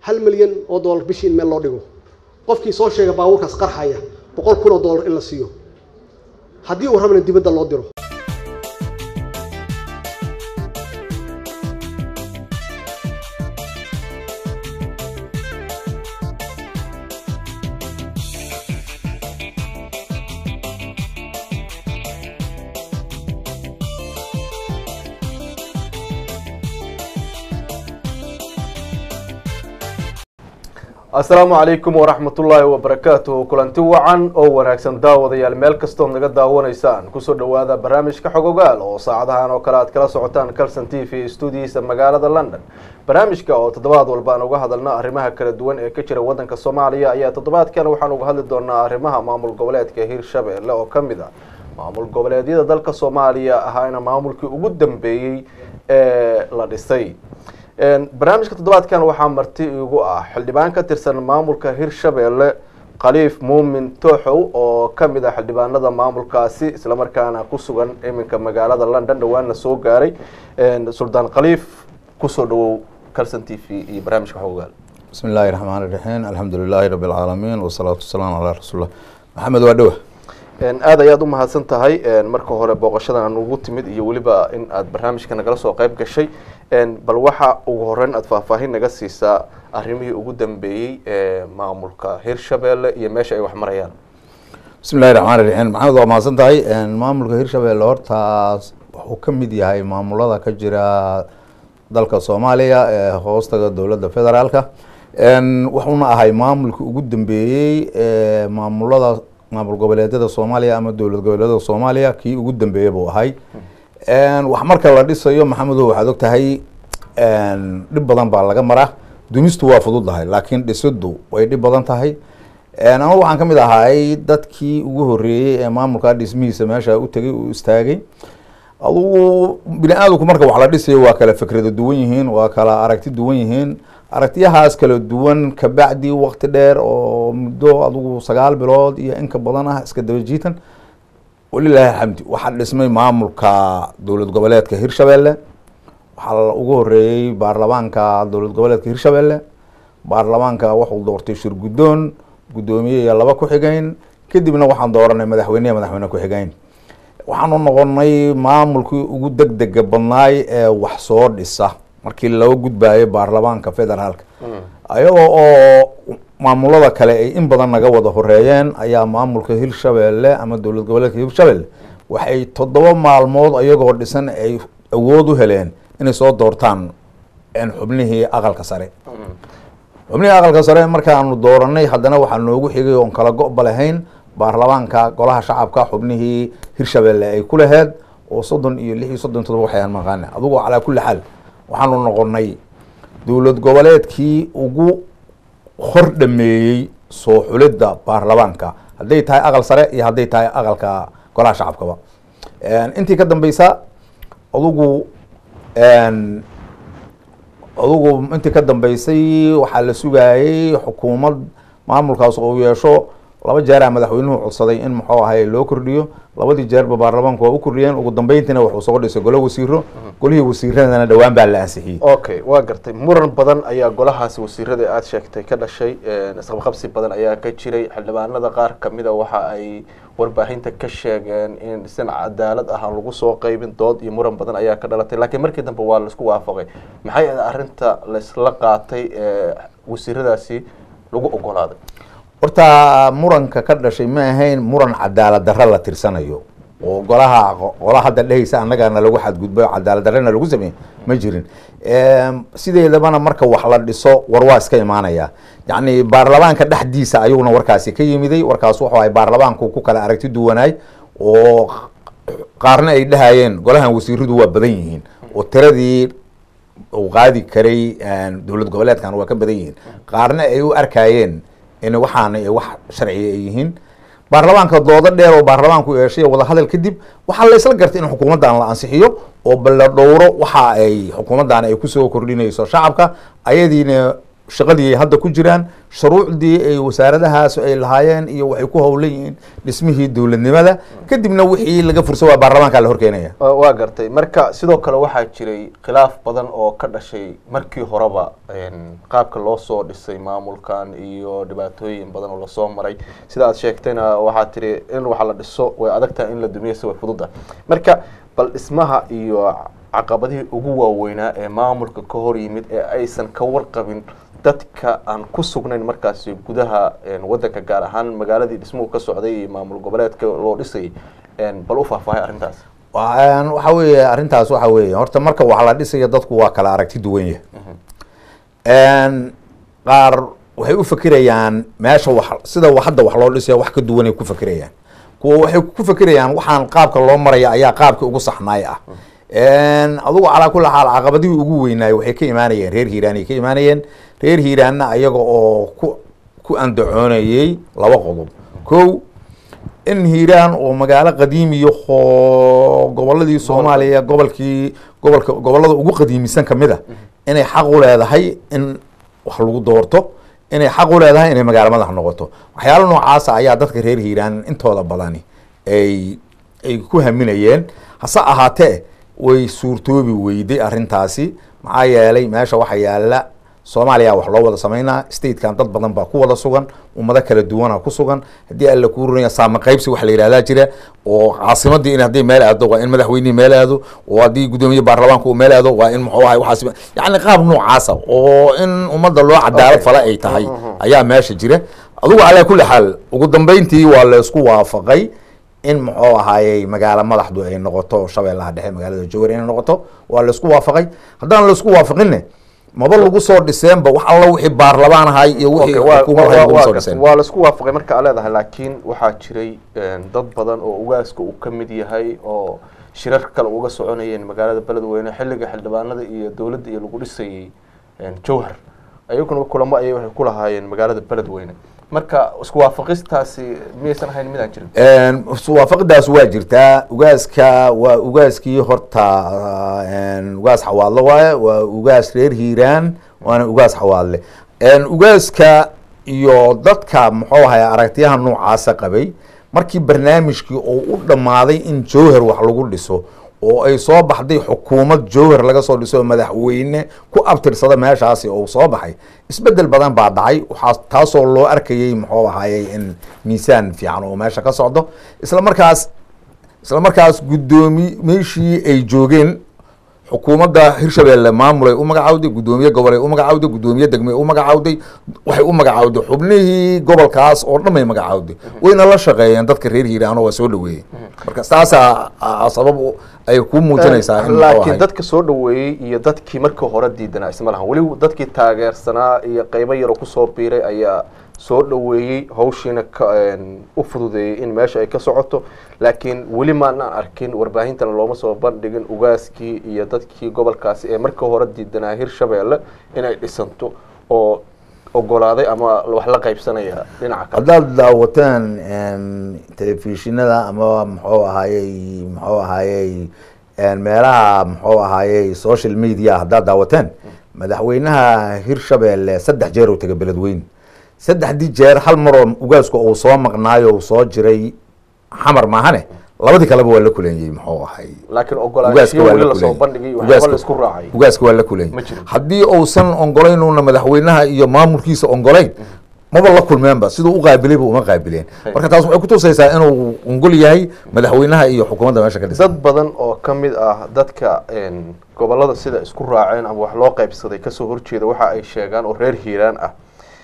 hal milyan oo dollar bishii in meel loo dhigo qofkii soo sheega baabuurkaas qarxaya boqol kun oo dollar in la siiyo haddii uu rabana dibadda loo diro asalaamu calaykum waraxmatullaahi wabarakaatuhu kulanti wacan oo wanaagsan daawadayaal meel kastood naga daawanaysaan kusoo dhawaada barnaamijka xogogaal oo saacadahan oo kale aad kala socotaan calson t v stuudiyiisa magaalada london barnaamijka oo toddobaad walba aan uga hadalna arrimaha kala duwan ee ka jira wadanka soomaaliya ayaa toddobaadkan waxaan uga hadli doonaa arrimaha maamul goboleedka hirshabelle oo kamid a maamul goboleedyada dalka soomaaliya ahaana maamulkii ugu dambeeyey ee la dhisay barnaamijka toddobaadkan waxaa marti igu ah xildhibaan ka tirsan maamulka hirshabelle khaliif muumin tooxow oo kamid ah xildhibaanada maamulkaasi islamarkaana ku sugan iminka magaalada london dhawaanna soo gaaray suldaan khaliif kusoo dhawow calson t v iyo barnaamijka xogogaal bismi illaahi raxmaan iraxiim alxamdu lilaahi rabi alcaalamiin wasalaatu wasalaamu calaa rasuulilah maxamed waa dhowa aada ayaad u mahadsan tahay marka hore booqashadan ugu timid iyo weliba in aad barnaamijka nagala soo qeyb gashay bal waxa ugu horeyn aada faahfaahin naga siisaa arrimihii ugu dambeeyey ee maamulka hirshabelle iyo meesha ay wax marayaan bismi illahi raxmaan iraxiim maxamed waa mahadsan tahay maamulka hirshabelle hortaas wuxuu ka mid yahay maamulada ka jira dalka soomaaliya ee hoostaga dowladda federaalka wuxuuna ahay maamulka ugu dambeeyey ee maamulada maamul goboleedyada soomaaliya ama dowlad goboleedyada soomaaliya kii ugu dambeeya buu ahay wax marka la dhisayo maxamedo waxaad og tahay dhib badan baa laga maraa dumistu waa fududahay laakiin dhisidu way dhib badan tahay ama waxaan kamid ahay dadkii ugu horeeyey ee maamulkaa dhismihiisa meesha u tegay uu istaagay adugu bini aadamku marka wax la dhisayo waa kala fikrada duwan yihiin waa kala aragti duwan yihiin aragtiyahaas kala duwan kabacdi wakti dheer oo muddo adugu sagaal bilood iyo inka badan ah iska daba jiitan walilaahi alxamdi waxaa dhismay maamulka dowlad goboleedka hirshabelle waxaa ugu horeeyey baarlamaanka dowlad goboleedka hirshabelle baarlamaanka wuxuu doortay shir guddoon guddoomiye iyo laba ku-xigeyn kadibna waxaan dooranay madaxweyneya madaxweyne ku-xigeyn waxaanu noqonay maamulkii ugu deg dega badnaay ee wax soo dhisa markii loo gudbayo baarlamaanka federaalka ayagoo oo maamulada kale ay in badan naga wada horeeyeen ayaa maamulka hirshabelle ama dowlad goboleedka hirshabelle waxay toddoba maalmood ayagoo dhisan ay awood u heleen inay soo doortaan xubnihii aqalka sare xubnihii aqalka sare markaanu dooranay haddana waxaa noogu xigay oon kala go-ba lahayn baarlamaanka golaha shacabka xubnihii hirshabelle ay ku laheed oo soddon iyo lix iyo soddon todoba waxayaan maqaane adugu calaa kulli xaal waxaanu noqonay dowlad goboleedkii ugu hor dhameeyey soo xulidda baarlamaanka hadday tahay aqal sare iyo hadday tahay aqalka golaha shacabkaba intii ka dambeysa adugu adugu intii ka dambeysay waxaa la sugaayey xukuumad maamulkaas oo yeesho laba jeeraa madaxweynuhu codsaday in muxuu ahay loo kordhiyo labadii jeerba baarlamaanku waa u kordhiyeen ugu dambeyntiina wuxuu soo dhisay golo wasiiro golihii wasiiradana dhowaan baa la ansixiyey okay waa gartay muran badan ayaa golahaasi wasiirada aada sheegtay ka dhashay isqabqabsi badan ayaa ka jiray xildhibaanada qaar kamida waxa ay warbaahinta ka sheegeen in sin cadaalad ah aan lagu soo qeybin dood iyo muran badan ayaa ka dhalatay laakiin markii dambe waa laisku waafaqay maxay ahayd arrinta laisla qaatay ee wasiiradaasi lagu ogolaaday horta muranka ka dhashay ma ahayn muran cadaalad darro la tirsanayo oo golaha qola hadda dhehaysa annagana lagu xadgudbay cadaalad darrena lagu sameeyey ma jirin sideedabana marka wax la dhiso war waa iska imaanaya yacni baarlamaanka dhexdiisa ayaguna warkaasi ka yimiday warkaas wuxuu ahay baarlamaanku ku kala aragti duwanaay oo qaarna ay dhahayeen golahan wasiiradu waa badan yihiin oo tiradii uu qaadi karay dowlad goboleedkan waa ka badan yihiin qaarna ay u arkayeen in waxaana wax sharciga ay yihiin baarlamaanka doodo dheer oo baarlamaanku yeeshay wadahadal kadib waxaa la isla gartay in xukuumaddan la ansixiyo oo balla dhowro waxa ay xukuumaddan ay kusoo kordhinayso shacabka ayadiina shaqadii ay hadda ku jiraan shuruucdii ay wasaaradahaas ay lahaayeen iyo waxay ku howlan yihiin dhismihii dowladnimada kadibna wixii laga fursa waa baarlamaanka la horkeenaya waa gartay marka sidoo kale waxaa jiray khilaaf badan oo ka dhashay markii horeba qaabka loo soo dhisay maamulkan iyo dhibaatooyin badan oo lasoo maray sida aad sheegtayna waxaa tiri in wax la dhiso way adag tahay in la dumiyase way fududa marka bal dhismaha iyo caqabadihii ugu waaweynaa ee maamulka ka hor yimid ee aysan ka warqabin dadka aan ku sugnayn markaasi gudaha wadanka gaar ahaan magaaladii dhismuhu ka socday iyo maamul goboleedka loo dhisayay bal u faahfaahay arrintaas waxa weeye arrintaas waxa weeye horta marka wax la dhisayo dadku waa kala aragti duwan yahay qaar waxay u fekerayaan meesha wax sida hadda wax loo dhisayo wax ka duwanay ku fekerayaan kuwa waxay ku fekerayaan waxaan qaabka loo maraya ayaa qaabkii ugu saxnaay ah adugu calaa kulli xaal caqabadihii ugu weynaay waxay ka imaanayeen reer hiiraan ay ka imaanayeen reer hiiraanna ayaga oo ku ku andacoonayey laba qodob kow in hiiraan oo magaalo qadiimiyo oo goboladii soomaaliya gobolkii gobolka gobolada ugu qadiimisan kamid a inay xaq u leedahay in wax lagu doorto inay xaq u leedahay inay magaalo madax noqoto waxyaala noocaasa ayaa dadka reer hiiraan intooda badani ay ay ku haminayeen hase ahaatee way suurtoobi weyday arrintaasi maxaa yeelay meesha waxa yaala soomaaliya wax loo wada sameynaa statekan dad badan baa ku wada sugan ummado kala duwana ku sugan haddii alla kuu runaya saama qaybsi wax la yihahdaa jira oo caasimadii in hadday meel aado waa in madaxweynihii meel aado oo haddii guddoomiye baarlamaanka uu meel aado waa in muxuu ahay waxaas yacni qaab noocaasa oo in ummadda loo cadaalad fala ay tahay ayaa meesha jira adugu calaa kulli xaal ugu dambeyntii waa la isku waafaqay in muxuu ahaayey magaalo madaxdu ay noqoto shabeellaha dhexe magaalada jowar inay noqoto waa laisku waafaqay haddaan laisku waafaqinne maba lagu soo dhiseenba wax alla wixii baarlamaan ahay iyo wixii xukuumad ahay lagu soo dhiseen waa laisku waafaqay marka aa leedahay laakiin waxaa jiray dad badan oo ugaaska uu ka mid yahay oo shirar kale uga soconayeen magaalada beledweyne xilliga xildhibaanada iyo dowladda iyo lagu dhisayey jowhar ayaguna kulamo ayay waxay ku lahaayeen magaalada beledweyne marka isku waafaqistaasi miyaysan ahayn midaan jirin iswaafaqidaas waa jirtaa ugaaska waa ugaaskii horta ugaas xawaadle waaye waa ugaas reer hiiraan waana ugaas xawaadle ugaaska iyo dadka muxuu ahay aragtiyaha noocaasa qabay markii barnaamijkii oo u dhammaaday in jowhar wax lagu dhiso oo ay soo baxday xukuumad jowhar laga soo dhiso madaxweyne ku abtirsada meeshaasi oo soo baxay isbedel badan baa dhacay waxaa taasoo loo arkayey muxuu ahaayey in miisaan fiican oo meesha ka socdo isla markaas isla markaas guddoomi meeshii ay joogeen xukuumadda hirshabeelle maamulay u magacawday guddoomiye gobolay u magacawday guddoomiye degmay u magacawday waxay u magacawday xubnihii gobolkaas oo dhan bay magacawday wayna la shaqeeyeen dadka reer hiiraano waa soo dhaweeyey marka saasaa sabab ay ku muujinaysaa in laakiin dadka soo dhaweeyey iyo dadkii markii hore diidanaa isma lahan weli dadkii taageersanaa iyo qeybo yaroo kusoo biiray ayaa soo dhaweeyey hawshiina u fududeeyey in meesha ay ka socoto laakiin weli maanaan arkin warbaahintana looma soo bandhigin ugaaskii iyo dadkii gobolkaasi ee markii hore diidanaa hirshabeelle inay dhisanto oo ogolaaday ama wax la qaybsanaya dhinaca kale haddaad daawateen telefishinada ama muxuu ahaayey muxuu ahaayey meelaha muxuu ahaayey social media haddaad daawateen madaxweynaha hirshabeelle saddex jeer uu tegay beledweyne saddexdii jeer hal maroo ugaasku uu soo maqnaayo uu soo jiray xamar maahane labadii kaleba waa la kuleeyey muxuu ahay laakiin ugaaska ogolaanshiyo waa weli la lasoo kuleeyey bandhigay waxyaaba la isku raacay ugaaska waa la kuleeyey Ma jirin. haddii uusan ongoleynuuna madaxweynaha iyo maamulkiisa ongoleyn maba la kulmeenba siduu u qaabilayba uma qaabileen marka taas waxay kutusaysaa inuu ongol yahay madaxweynaha iyo xukuumadda meesha ka dhisan dad badan oo ka mid ah dadka gobolada sida isku raaceen ama wax loo qaybsaday kasoo horjeeda waxa ay sheegaan oo reer hiiraan ah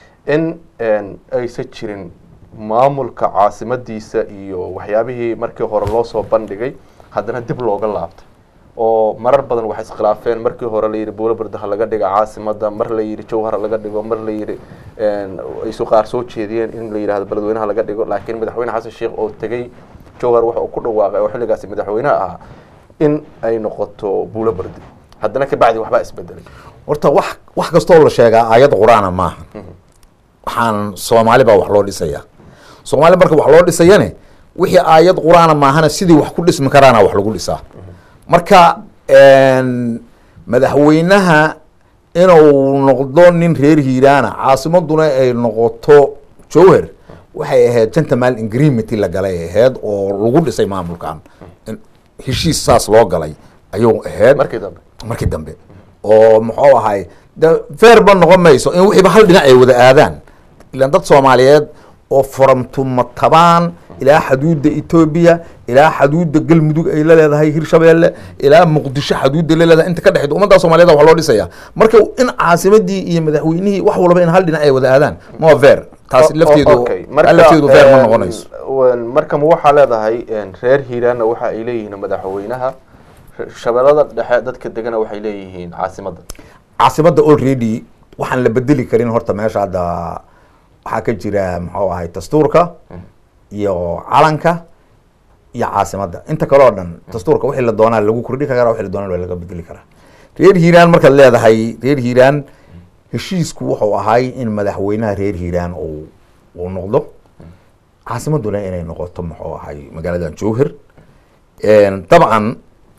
in aysan jirin maamulka caasimadiisa iyo waxyaabihii markii hore loo soo bandhigay haddana dib looga laabtay oo marar badan waxay iskhilaafeen markii hore la yidhi buulabarda ha laga dhiga caasimada mar la yidhi jowhar ha laga dhigo mar la yidhi aysu qaar soo jeediyeen in la yidhahdo beledweynaha laga dhigo laakiin madaxweyne xasan sheekh oo tegey jowhar waxa uu ku dhawaaqay oo xilligaasi madaxweynaha ahaa in ay noqoto buulabardi haddana kabacdi waxbaa isbedelay horta wax wax kastoo la sheegaa aayad qur-aana maaha waxaan soomaali baa wax loo dhisayaa soomaali marka wax loo dhisayane wixii aayad qur-aana maahana sidii wax ku dhismi karaana wax lagu dhisaa marka madaxweynaha inuu noqdo nin reer hiiraana caasimaduna ay noqoto jowher waxay ahayd gentleman agreement la galay ahayd oo lagu dhisay maamulkan In heshiis saas loo galay ayuu ahayd markii dambe markii dambe oo muxuu ahay de feerba noqon mayso in wixiiba hal dhinac ay wada aadaan ilaan dad soomaaliyeed oo foramtuma tabaan ilaa xaduudda etoobiya ilaa xaduudda galmudug ay la leedahay hirshabeelle ilaa muqdisho xaduudda la leedahay inta ka dhexeyd ummadda soomaaliyeed wax loo dhisaya marka in caasimadii iyo madaxweynihii wax walba in hal dhinac ay wada aadaan ma fair taasi lafteedu Okay, taa lafteedu feer ma een, noqonayso een, marka ma waxaa leedahay een, reer hiiraanna waxa ay leeyihiin madaxweynaha shabeellada dhexe dadka degana waxay leeyihiin caasimadda caasimadda already waxaan la bedeli karin horta meesha hadda waxaa ka jira muxuu ahay dastuurka iyo calanka iyo caasimadda inta kale oo dhan dastuurka wixii la doonaa lagu kordhi karaa wixii la doonaa laga bedeli karaa reer hiiraan markaad leedahay reer hiiraan heshiisku wuxuu ahay in madaxweynaha reer hiiraan uu uu noqdo caasimaduna inay noqoto muxuu ahay magaaladan jowhar dabcan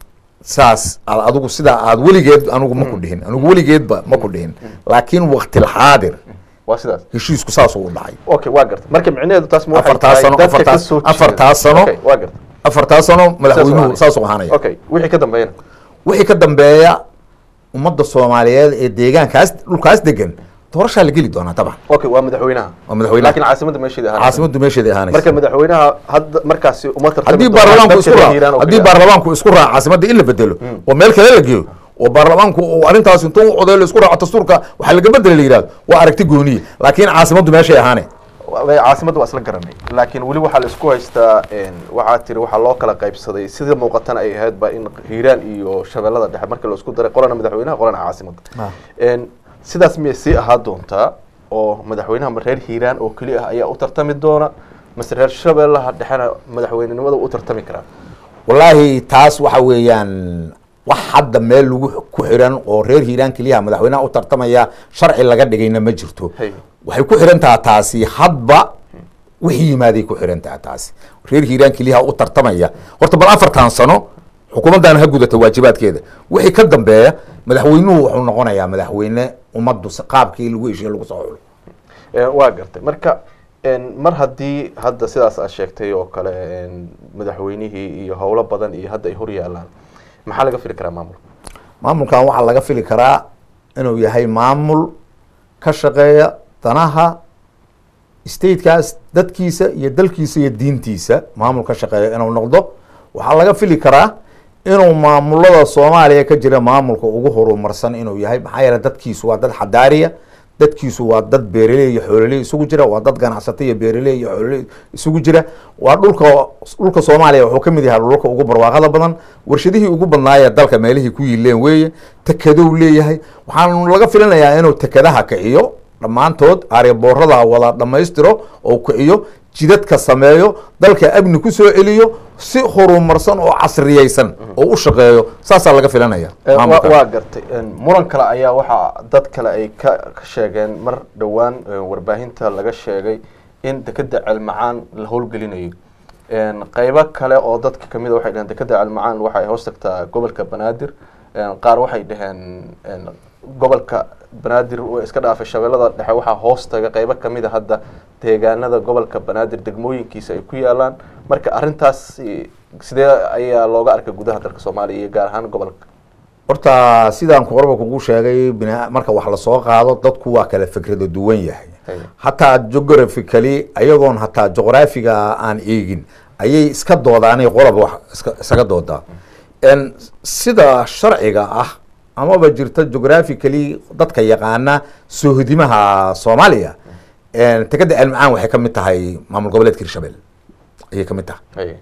saas aad adigu sidaa aad weligeed anigu ma ku dhihin anigu weligeedba ma ku dhihin laakiin waktilxaadir waa sidaas heshiisku saasuu u dhacay okay waa garta marka micnaheedu taas ma waxay Afartaas tahay sano- dadka afartaas- kasoo jeeda- afartaas sano- Okay, waa garta afartaa sano madaxweynuhu ahaanaya. saasuu ahaanaya okay wixii ka dambeeyana wixii ka dambeeya ummadda soomaaliyeed ee deegaankaas dhulkaas degan doorashaa la geli doonaa dabcan okay waa madaxweynaha Waa madaxweynaha. laakiin caasimadda meesheeda ahaanaysa. caasimaddu meesheeda ahaanaysa marka madaxweynaha hadda markaasi uma tartami haddii doonaan baarlamaanku dadka isku reer raaco Hiiraan oo haddii kaliya. baarlamaanku isku raaco caasimadda in la bedelo oo meel kale la geeyo oo baarlamaanku uu arrintaas intuu u codeeyo la isku raaco dastuurka waxaa laga bedela la yihahdo waa aragti gooniye laakiin caasimaddu meeshay ahaane Wa- caasimadda waa isla garanay laakiin weli waxaa la isku haystaa een, waxaa tiri waxaa loo kala qaybsaday sida muuqatana ay ahayd ba in hiiraan iyo shabeellada dhexe markii la isku daray qolana madaxweynaha qolana caasimadda Ah. Een, sidaas miyay sii ahaa doontaa oo madaxweynaha ma reer hiiraan oo keli ah ayaa u tartami doona mase reer shabeellaha dhexena madaxweynenimada u tartami karaa wallaahi taas waxa weeyaan wax hadda meel lagu ku xiran oo reer hiiraan keliyaha madaxweynaha u tartamaya sharci laga dhigayna ma jirto Hey. waxay ku xiran taha taasi hadba wixii yimaaday ku xiran taha taasi reer hiiraan keliyaha u tartamaya horta bal afartan sano xukuumaddan ha gudata waajibaadkeeda wixii ka dambeeya madaxweynuhu wuxuu noqonayaa madaxweyne ummaddu si qaabkii lagu heshiye lagu soo xulo Een, waa gartay marka een, mar haddii hadda sidaas aad sheegtay oo kale een, madaxweynihii iyo howlo badan iyo hadda ay hor yaalaan maxaa laga fili karaa maamulka maamulkan waxaa laga fili karaa inuu yahay maamul ka shaqeeya danaha statekaas dadkiisa iyo dalkiisa iyo diintiisa maamul ka shaqeeya inuu noqdo waxaa laga fili karaa inuu maamulada soomaaliya ka jira maamulka ugu horumarsan inuu yahay maxaa yeele dadkiisu waa dad xadaariya dadkiisu waa dad beeraley iyo xoololey isugu jira waa dad ganacsato iyo beeraley iyo xoololey isugu jira waa dhulka dhulka soomaaliya wuxuu ka mid yahay dhulka ugu barwaaqada badan warshadihii ugu badnaayee dalka meelihii ku yiileen weeye tekedow leeyahay waxaan laga filinayaa inuu tekadaha kiciyo dhammaantood aaryaboorada wada dhammaystiro oo kiciyo jidadka sameeyo dalka amni ku soo celiyo si horumarsan oo casriyeysan oo u shaqeeyo saasaa laga filanaya Ee, wa- maamulka. waa gartay Een, muran kale ayaa waxaa dad kale ay ka ka sheegeen mar dhowaan ee, warbaahinta laga sheegay in dekeda ceelmacaan la howlgelinayo Een, qaybo kale oo dadka kamid a waxay dhaheen dekeda ceelmacaan waxay hoos tagtaa gobolka banaadir Een, qaar waxay dhaheen een, gobolka banaadir way iska dhaafay shabeellada dhexe waxaa hoos taga qaybo kamid a hadda deegaanada gobolka banaadir degmooyinkiisa ay ku yaalaan marka arrintaas eh, sidee ayaa looga arkay gudaha dalka soomaaliya iyo gaar ahaan gobolka horta sidaan horaba kugu sheegay bina- marka wax lasoo qaado dadku waa kala fikrado duwan yahay Hey. hataa geographically ayagoon hataa juqraafiga aan eegin ayay iska doodaanay qolob wax iska- isaga doodaa En sida sharciga ah amaba jirta geographically dadka yaqaana soohodimaha soomaaliya En tekeda ceelmacaan waxay ka mid tahay maamul goboleedka hirshabelle ayay ka mid tahay Hey.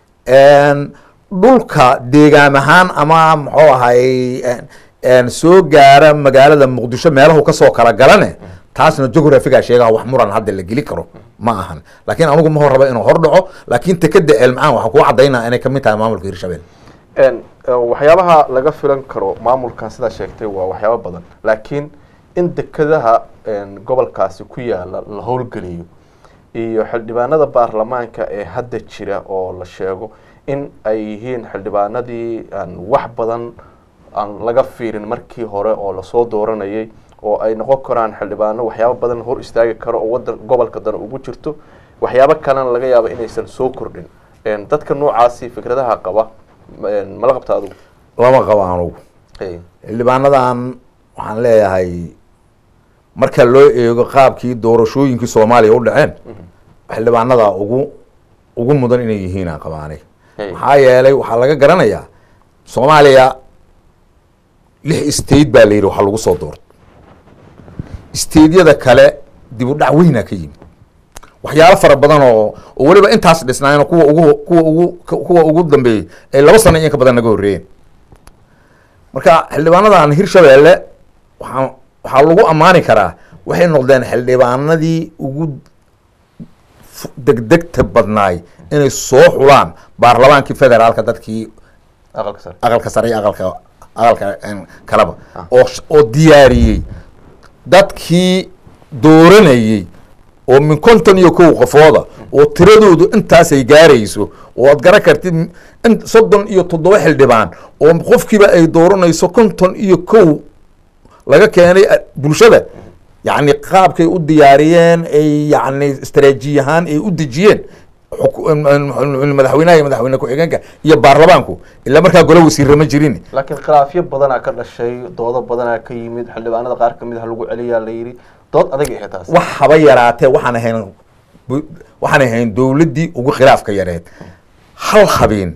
En, dhulka deegaan ahaan ama muxuu ahay en- en soo gaara magaalada muqdisho meelahu kasoo kala galane taasna geographiga sheegaha wax muran hadda la geli karo ma ahan laakiin anugu ma hor raba inuu hor dhaco laakiin tekeda ceelmacaan waxaa kuu cadaynaa inay kamid tahay maamulka hirshabelle Een, eh, waxyaabaha laga filan karo maamulkan sidaa sheegtay waa waxyaabo badan laakiin in dekadaha een, gobolkaasi ku yaala la howlgeliyo iyo xildhibaanada baarlamaanka ee hadda jira oo la sheego in ay yihiin xildhibaanadii aan wax badan aan laga fiirin markii hore oo lasoo dooranayay oo ay noqon karaan xildhibaano waxyaabo badan hor istaagi karo oo wadan gobolka dan ugu jirto waxyaabo kalena laga yaabo inaysan soo kordhin dadka noocaasi fikradaha qaba mala qabta adugu lama qabo anugu Hey. xildhibaanadan waxaan leeyahay marka loo eego qaabkii doorashooyinkii soomaaliya u dhaceen xildhibaanada ugu ugu mudan inay yihiin aan qabaanay Hey. maxaa yeelay waxaa laga garanayaa soomaaliya lix state baa la yidhi waxaa lagu soo doortay stateyada kale dib u dhac weynaa ka yimid waxyaalo fara badan oo oo weliba intaas dhisnaayeen oo kuwa ugu kuwa ugu kuwa ugu dambeeyey ay laba sano iyo in ka badan naga horreeyeen marka xildhibaanadan hirshabeelle waxaa waxaa lagu ammaani karaa waxay noqdeen xildhibaanadii ugu fu- degdegta badnaay inay soo xulaan baarlamaankii federaalka dadkii aqalka sare aqalka sare iyo aqalka aqalka een, kaleba oo sh- oo diyaariyey dadkii dooranayey oo min konton iyo kow qofooda oo tiradoodu intaasay gaarayso oo aad garan kartid in soddon iyo toddoba xildhibaan oo qofkiiba ay dooranayso konton iyo kow laga keenay a- bulshada yacni qaabkay u diyaariyeen ay yacni istaraatiiji ahaan ay u dejiyeen xuku- m- m- madaxweynaha iyo madaxweyne ku-xigeenka iyo baarlamaanku ilaa markaa gole wasiirra ma jirin laakiin khilaafyo badanaa ka dhashay doodo badanaa ka yimid xildhibaanada qaar kamid ah lagu celiyaa la yidhi dood adag ay taas wax haba yaraatee waxaan ahayn bu- waxaan ahayn dowladdii ugu khilaafka yareed hal habeen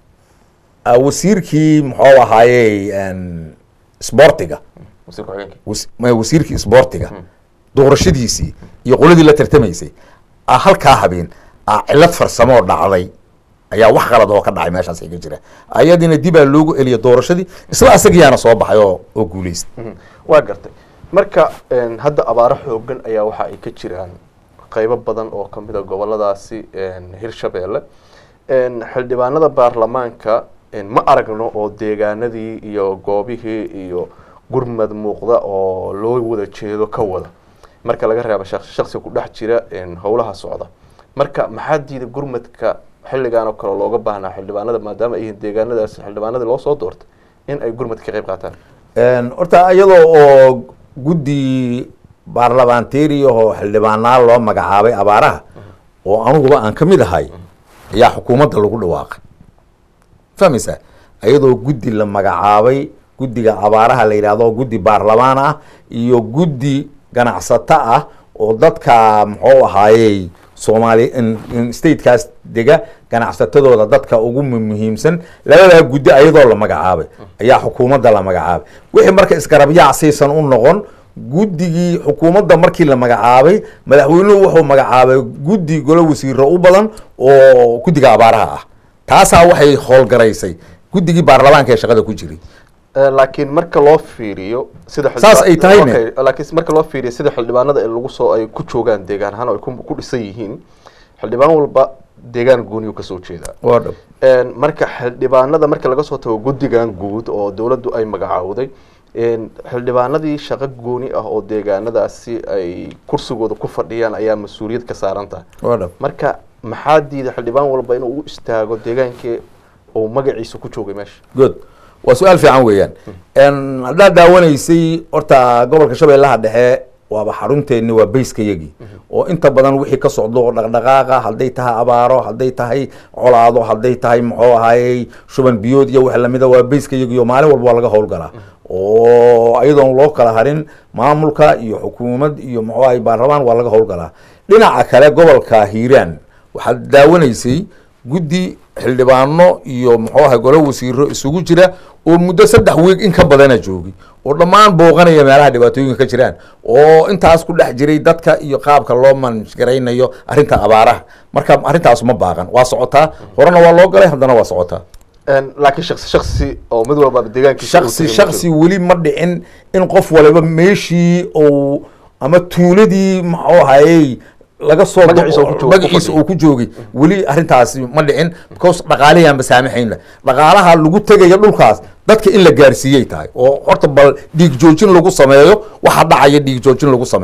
ah, wasiirkii muxuu ahaayey een, sboortiga wasiir ku-xigeenka was- ma- wasiirkii sboortiga doorashadiisii iyo qoladii la tartamaysay ah, halkaa habeen ah, cilad farsamo oo dhacday ayaa wax qalad oo ka dhacay meeshaas iga jira ayadiina dibaa loogu eliya doorashadii isla asagiyaana soo baxay oo oo guuleystay Mhm. waa gartay marka een, hadda abaaro xoogan ayaa waxa ay ka jiraan qeybo badan oo kamid a goboladaasi een, hirshabeelle een, xildhibaanada baarlamaanka een, ma aragno oo deegaanadii iyo goobihii iyo gurmad muuqda oo loo wada jeedo ka wada marka laga reebo shaq- shaqsi ku dhex jira een, howlaha socda marka maxaa diida gurmadka xilligan oo kale looga baahnaa xildhibaanada maadaama ay yihiin deegaanadaas xildhibaanadii loo soo doortay in ay gurmadka ka qayb qaataan Een, horta iyadoo oo guddi baarlamaanteeri oo xildhibaanaa loo magacaabay abaaraha oo anuguba aan ka mid ahay ayaa xukuumadda lagu dhawaaqay fahmaysaa iyadoo guddi la magacaabay guddiga abaaraha la yidhahdo guddi baarlamaan ah iyo guddi ganacsato ah oo dadka muxuu ahaayey soomaali in- in statekaas dega ganacsatadooda dadka ugu mu- muhiimsan labadaa guddi ayadoo la magacaabay ayaa xukuumadda la magacaabay wixii marka isgarabyac siisan u noqon guddigii xukuumadda markii la magacaabay madaxweynuhu wuxuu magacaabay guddi golo wasiiro u badan oo guddiga abaaraha ah taasaa waxay howlgaraysay guddigii baarlamaanka ee shaqada ku jiray Eh, laakiin marka loo fiiriyo sida xildhibaan- Saas ay tahayne. Okay, laakiin marka loo fiiriyo sida xildhibaanada ee lagu soo ay ku joogaan deegaan ahaan oo ay ku ku dhisan yihiin xildhibaan walba deegaan gooniyu kasoo jeedaa waa dhab Een, marka xildhibaanada marka laga soo tago guddigan guud oo dowladdu ay magacaawday een, xildhibaanadii shaqo gooni ah oo deegaanadaasi ay kursigooda ku fadhiyaan ayaa mas-uuliyad ka saaran tahay waa dhab marka maxaa diida xildhibaan walba inuu u istaago deegaankii uu magaciisa ku joogay meesha good waa su-aal fiican weeyaan Een, haddaad daawanaysay horta gobolka shabeellaha dhexe waaba xarunteeni waa bayska yagii oo inta badan wixii ka socdo oo dhaqdhaqaaqa hadday tahay abaaro hadday tahay colaado hadday tahay muxuu ahaayey shuban biyood iyo wax lamida waa bayska yagii oo maalin walba waa laga howlgalaa oo ayadoon loo kala harin maamulka iyo xukuumad iyo muxuu ahay baarlamaan waa laga howlgalaa dhinaca kale gobolka hiiraan waxaad daawanaysay guddi xildhibaano iyo muxuu ahay golo wasiiro isugu jira oo muddo saddex wiig in ka badana joogay oo dhammaan booqanaya meelaha dhibaatooyinka ka jiraan oo intaas ku dhex jiray dadka iyo qaabka loo mangaraynayo arrinta abaaraha marka arrintaas ma baaqan waa socotaa horena waa loo galay haddana waa socotaa Een, laakiin shaksi shaksi oo mid walba deegaankiisa uu shaksi tegay shaksi weli ma dhicin in qof waliba meeshii uu ama tuuladii muxuu ahayey laga soo Magaciisa uu ku joogo- magaciisa ku uu ku joogay weli arrintaasi ma dhicin because dhaqaalihiaan basaamaxaynla dhaqaalaha lagu tegaya dhulkaas dadka in la gaarsiiyey tahay oo horta bal dhiig joojin lagu sameeyo waxa dhacaya dhiig joojin lagu sameeyo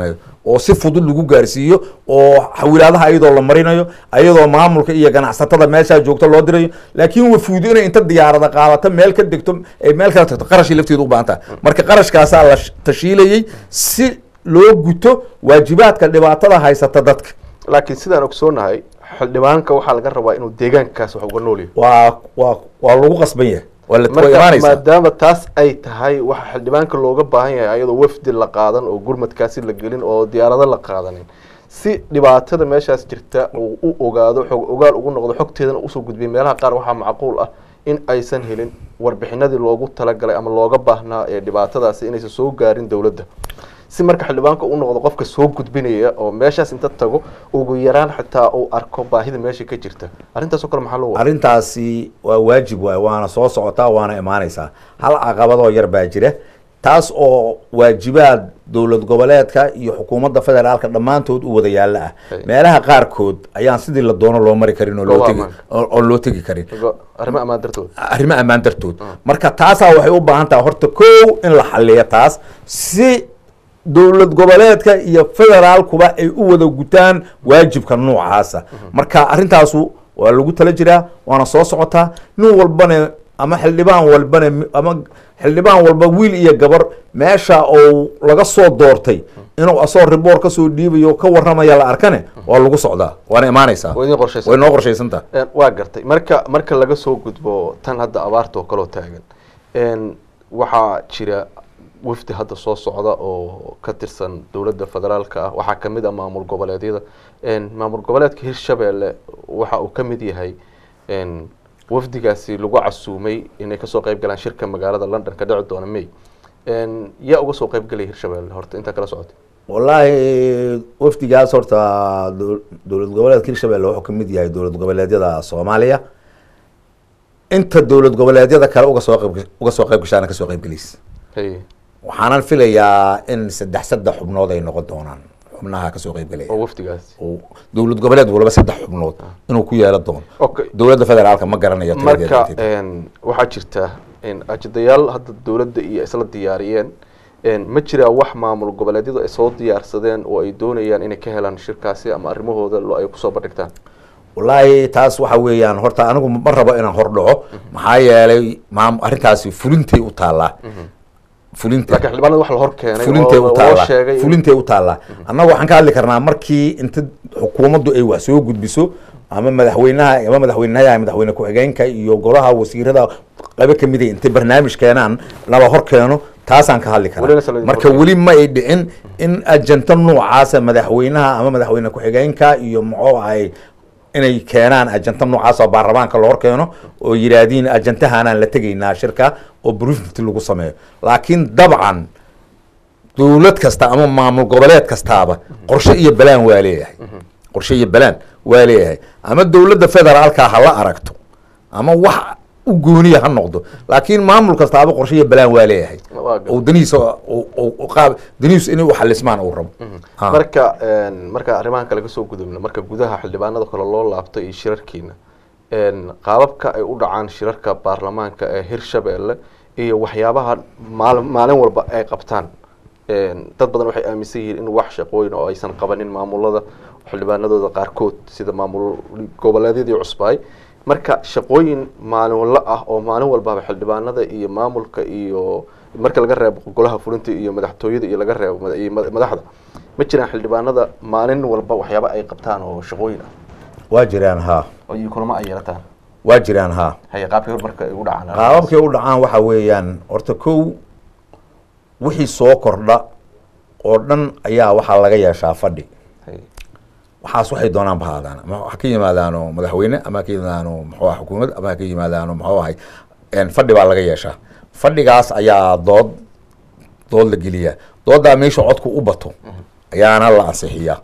oo si fudud lagu gaarsiiyo oo xawilaadaha ayadoo la marinayo ayadoo maamulka iyo ganacsatada meeshaa joogto loo dirayo laakiin wafuud inay inta diyaarada qaadato meel ka degto ay meel kala tagto qarashii lafteedu u baahan tahay marka qarashkaasaa la sh- tashiilayey si loo guto waajibaadka dhibaatada haysata dadka laakiin sidaan ogsoonahay xildhibaanka waxaa laga rabaa inuu deegaankaas wax uga nool yahay waa waa waa lagu qasban yahay waa la waa marka imaanaysaa maadaama taas ay tahay waxa xildhibaanka looga baahan yahay ayadoo wafdi la qaadan oo gurmadkaasi la gelin oo diyaarado la qaadanin si dhibaatada meeshaas jirta uu u ogaado xog ogaal ugu noqdo xogteedana usoo gudbiya meelaha qaar waxaa macquul ah in aysan helin warbixinadii loogu talagalay ama looga baahnaa ee dhibaatadaasi inaysan soo gaarin dowladda si marka xildhibaanka u noqdo qofka soo gudbinaya oo meeshaas inta tago ugu yaraan xitaa uu arko baahida meesha ka jirta arrintaasoo kale maxaa loo wada arrintaasi waa waajib waay waana soo socotaa waana imaanaysaa hal caqabadoo yar baa jira taas oo waajibaad dowlad goboleedka iyo xukuumadda federaalka dhammaantood u wada yaalla ah Hey. meelaha qaarkood ayaan sidii la doono loo mari karin oo loo Goobaha tegi ammaanka. oo oo loo tegi karin arrimo ammaan dartood arrimo ammaan dartood marka taasaa waxay u baahan tahay horta kow in la xaliyo taas si dowlad goboleedka iyo federaalkuba ay u wada gutaan waajibka noocaasa marka arrintaasu waa lagu tala jiraa waana soo socotaa nin walbana ama xildhibaan walbana mi- ama xildhibaan walba wiil iyo gabar meesha oo laga soo doortay inuu asoo riboor kasoo dhiibayo ka waramaya la arkane waa lagu socdaa waana imaanaysaa waa idin qorshaysan way noo qorshaysantaha Een, waa gartay marka marka laga soo gudbo tan hadda abaarta oo kaloo taagan een, waxaa jira wafdi hadda soo socda oo ka tirsan dowladda federaalka ah waxaa kamid ah maamul goboleedyada een, maamul goboleedka hirshabeelle waxa uu ka mid yahay een, wafdigaasi lagu casuumay inay kasoo qayb galaan shirka magaalada london ka dhici doona may een, yaa uga soo qayb galaya hirshabeelle horta intaa kala socotay wallaahi wafdigaas horta dow- dowlad goboleedka hirshabelle wuxuu ka mid yahay dowlad goboleedyada soomaaliya inta dowlad goboleedyada kale uga soo qayb uga soo qayb gashaana kasoo qayb gelaysa Hey, waxaanan filayaa in saddex saddex xubnood ay noqon doonaan xubnaha kasoo qayb galaya oo wafdigaasi oo dowlad goboleed walba saddex xubnood inuu ku yeelan doono okay dowladda federaalka ma garanayo tiradeeda marka inteeda. een, waxaa jirta een, ajendayaal hadda dowladda iyo isla diyaariyeen een, ma jiraa wax maamul goboleedyadu ay soo diyaarsadeen oo ay doonayaan inay ka helaan shirkaasi ama arrimahooda lo ay kusoo bandhigtaan wallaahi taas waxa weeyaan horta anigu ma rabo inaan hordhaco maxaa yeelay maam arrintaasi fulintay u taallaa fulinta laakiin xildhibaanada wax la hor keenay fulintay oo u loo taallaa sheegay in- fulintay u taallaa annaga waxaan ka hadli karnaa markii inta xukuumaddu ay wax soo gudbiso ama madaxweynaha ama madaxweynaha madaxweyne ku-xigeenka iyo golaha wasiirada qaybo kamid ay intay barnaamij keenaan nala hor keeno taasaan ka hadli Welina karaa sala- marka weli ma ay dhicin in ajanta noocaasa madaxweynaha ama madaxweyne ku-xigeenka iyo muxuu ahay inay keenaan ajanta noocaas oo baarlamaanka la hor keeno oo yidhaahdiin ajantahaanaan la tegaynaa shirka oo briefing lagu sameeyo laakiin dabcan dowlad kasta ama maamul goboleed kastaaba qorshe iyo balaan waa leeyahay qorshe iyo balaan waa leeyahay ama dowladda federaalka ha la aragto ama wax u gooniya ha noqdo laakiin maamul kastaaba qorshe iyo balaan waa leeyahay Waa gar- oo danihiisa oo- oo- oo qaab danihiisu inay u xalismaan uu rabo Ha. marka een, marka arrimahan kale kasoo gudubna marka gudaha xildhibaanada kale loo laabto iyo shirarkiina een, qaababka ay u dhacaan shirarka baarlamaanka ee hirshabeelle iyo waxyaabaha maal maalin walba ay qabtaan een, dad badan waxay aaminsan yihiin in wax shaqooyin oo aysan qabanin maamulada xildhibaanadooda qaarkood sida maamul goboleedyadii cusbaay marka shaqooyin maalinla ah oo maalin walbaba xildhibaanada iyo maamulka iyo marka laga reebo golaha fulinta iyo madaxtooyada iyo laga reebo mada- iyo mada- madaxda ma jiraan xildhibaanada maalin walba waxyaaba ay qabtaan oo shaqooyin ah waa jiraan ha oo iyo kulamo ay yeelataan waa jiraan ha haye qaabkii hor marka ay u dhacaan qaababkay u dhacaan waxa weeyaan horta kow wixii soo kordha oo dhan ayaa waxaa laga yeeshaa fadhi Haye. waxaas waxay doonaan bahaadaan ama ha ka yimaadaano madaxweyne ama ha ka yimaadaano muxuu aha xukuumad ama ha ka yimaadaano muxuu ahay een, fadhi baa laga yeeshaa fadhigaas ayaa dood dood la geliyaa dooddaa meesha codku u bato ayaana la ansixiyaa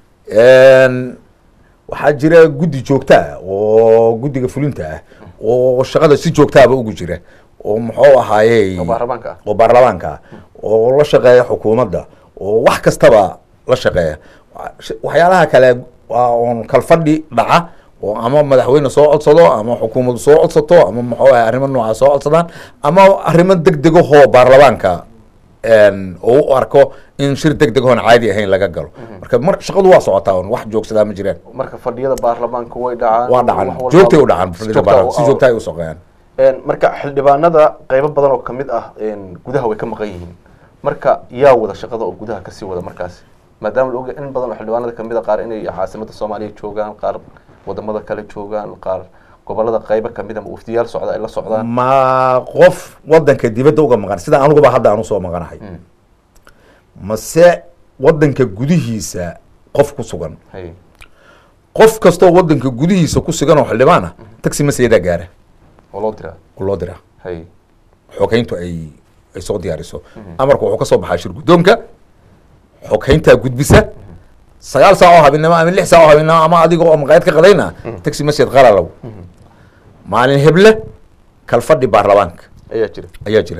Een, waxaa jira guddi joogta ah oo guddiga fulinta ah oo shaqada si joogtaaba ugu jira oo muxuu ahaayey oo baarlamaanka ah oo baarlamaanka ah oo la shaqeeya xukuumadda oo wax kastaba la shaqeeya Wa- waxyaalaha kale waa oon kalfadhi dhaca oo ama madaxweyne soo codsado ama xukuumadu soo codsato ama muxuu ahay arrimo noocaas soo codsadaan ama arrimo deg degahoo baarlamaanka oo u arko in shir deg deg oon caadi ahayn laga galo marka mar shaqadu waa socotaa un wax joogsadaa ma jiraan marka fadhiyada baarlamaanka way dhacaan waa dhacan wax walba- joogtay u dhacan si fadhida joogta baarlamaanka, u- si joogta ay u soqeeyaan Een, marka xildhibaanada qeybo badan oo kamid ah een, gudaha way ka maqan yihiin marka yaa wada shaqada oo gudaha kasii wada markaasi maadaama la ogahay in badan oo xildhibaanada kamid a qaar inay caasimada soomaaliya joogaan qaar wadamada kale joogaan qaar gobolada qeybo kamid a ma wafdiyaal socda ay la socdaan ma qof wadanka dibadda uga maqan sida aniguba hadda aan usoo maqanahay Mm. mase wadanka gudihiisa qof ku sugan hay qof kastoo wadanka gudihiisa ku sugan oo xildhibaan ah taxi maseyadaa gaara oo loo diraa oo loo diraa hay xogeyntu ay ay soo diyaariso amarku wuxuu ka soo baxaa shir guddoonka xogeyntaa gudbisa sagaal saac oo habeenimo ama lix saac oo habeenimo ama adiga oo maqaayad ka qadayna taxi masjid qalalow maalin heble kalfadhi baarlamaanka ayaa jira ayaa jira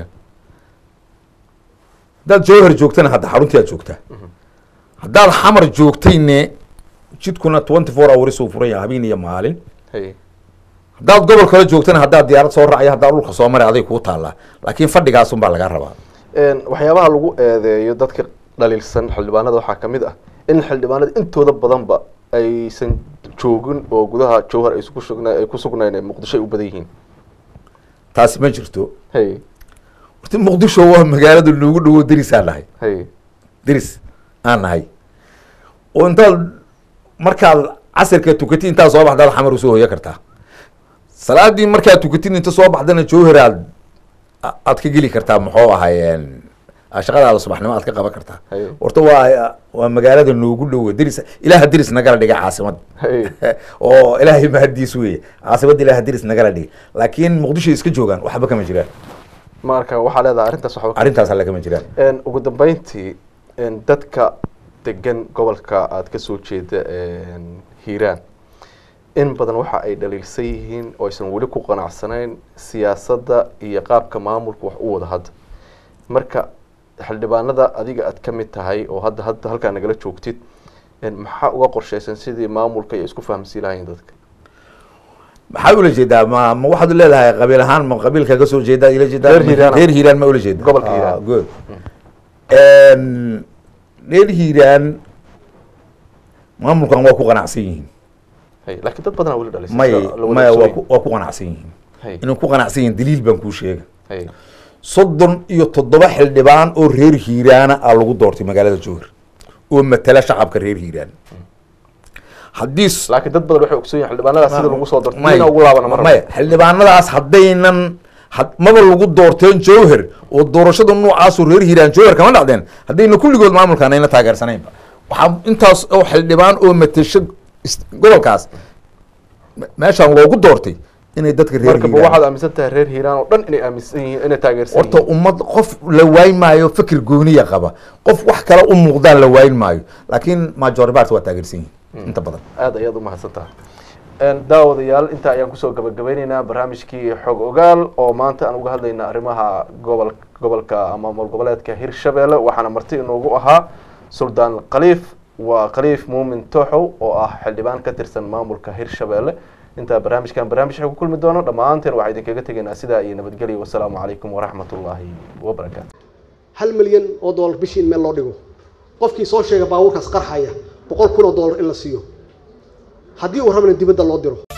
haddaad jowhar joogtana hadda xaruntii aad joogtaa haddaad xamar joogtayne jidkuna twenty four hours uu furan yahay habeen iyo maalin hay haddaad gobol kale joogtana haddaad diyaarad soo raacaya haddaad dhulka soo maray aday kuu taallaa laakiin fadhigaasun baa lagaa rabaa Een, waxyaabaha lagu eedeeyo dadka dhaliilsan xildhibaanada waxaa kamid ah in xildhibaanada intooda badanba aysan joogin oo gudaha jowhar ay ku sugna ay ku sugnayn ee muqdisho ay u badan yihiin taasi ma jirto hay horta muqdisho waa magaalada noogu dhowo deris aan nahay hay deris aan nahay oo intaad markaad casirka tukatid intaad soo baxdaad xamar usoo hoya kartaa salaadii markaad tukatid inta soo baxdana jowhar aad aad ka geli kartaa muxuu ahaayeen shaqadaada subaxnimo aad ka qaban kartaa Haye. horta waa waa magaalada noogu dhowo deris ilaaha deris nagala dhiga caasimad Haye. oo ilaahay mahadiis weye caasimada ilaaha deris nagala dhiga laakiin muqdisho iska joogaan waxba kama jiraan marka waxaa leedahay arrintaas waxba ka- arrintaas alle kama jiraan Een, ugu dambeyntii een, dadka degan gobolka aad ka soo jeeda een, hiiraan in badan waxa ay dhaliilsan yihiin oo aysan weli ku qanacsanayn siyaasadda iyo qaabka maamulka wax u wada hadda marka xildhibaanada adiga aad ka mid tahay oo hadda hadda halkaa nagala joogtid een, maxaa uga qorshaysan sidii maamulka ay isku fahamsiin lahayn dadka maxaa ula jeedaa ma ma waxaad leedahay qabiil ahaan ma qabiilka ka soo jeedaa ila jeedaa Reer Hiiraan. reer hiiraan ma ula jeeda Gobolka Hiiraan. good reer hiiraan maamulkan waa ku qanacsan yihiin Hay, laakiin dad badanaa weli dhalisan may sida la wada maya waa ogsoon ku waa ku qanacsan yihiin Hay, inay ku qanacsan yihiin daliil baan kuu sheega hay, soddon iyo toddoba xildhibaan oo reer hiiraana a lagu doortay magaalada jowhar oo matala shacabka reer hiiraan haddii s- laakiin dad badan waxay ogsoon yihiin xildhibaanadaas sida lagu soo dartay Maya, ina ugu laabana mar maya xildhibaanadaas haddaynan had- maba lagu doorteen jowhar oo doorashada noocaasoo reer hiiraan jowhar kama dhacdeen haddayna kulligood maamulkan ayna taageersanaynba waxaa intaas oo xildhibaan oo matasho is- gobolkaas me- meeshaan loogu doortay inay dadka reer marka ba hiiraan waxaad aaminsan tahay reer hiiraan oo dhan inay aaminsan yihiin inay taageersan horta yihiin ummad qof la waayn maayo fikir gooniya qaba qof wax kale u muuqdaan la waayn maayo laakiin majoribart waa taageersan yihiin inta badan aad ayaad umahadsan tahay Een, daawadayaal intaa ayaan kusoo gabagabeyneynaa barnaamijkii xog ogaal oo maanta aan uga hadlayna arrimaha gobol gobolka ama maamul goboleedka hirshabelle waxaana marti inoogu ahaa suldaan khaliif waa khaliif muumin tooxow oo ah xildhibaan ka tirsan maamulka hirshabelle intaa barnaamijkan barnaamij ku kulmi doono dhammaanteen waxaa idinkaga tegaynaa sidaa iyo nabadgelyo wasalaamu calaykum waraxmat ullaahi wabarakaatu hal milyan oo dollar bishii in meel loo dhigo qofkii soo sheega baabuurkaas qarxaya boqol kun oo dollar in la siiyo haddii uu rabana dibadda loo diro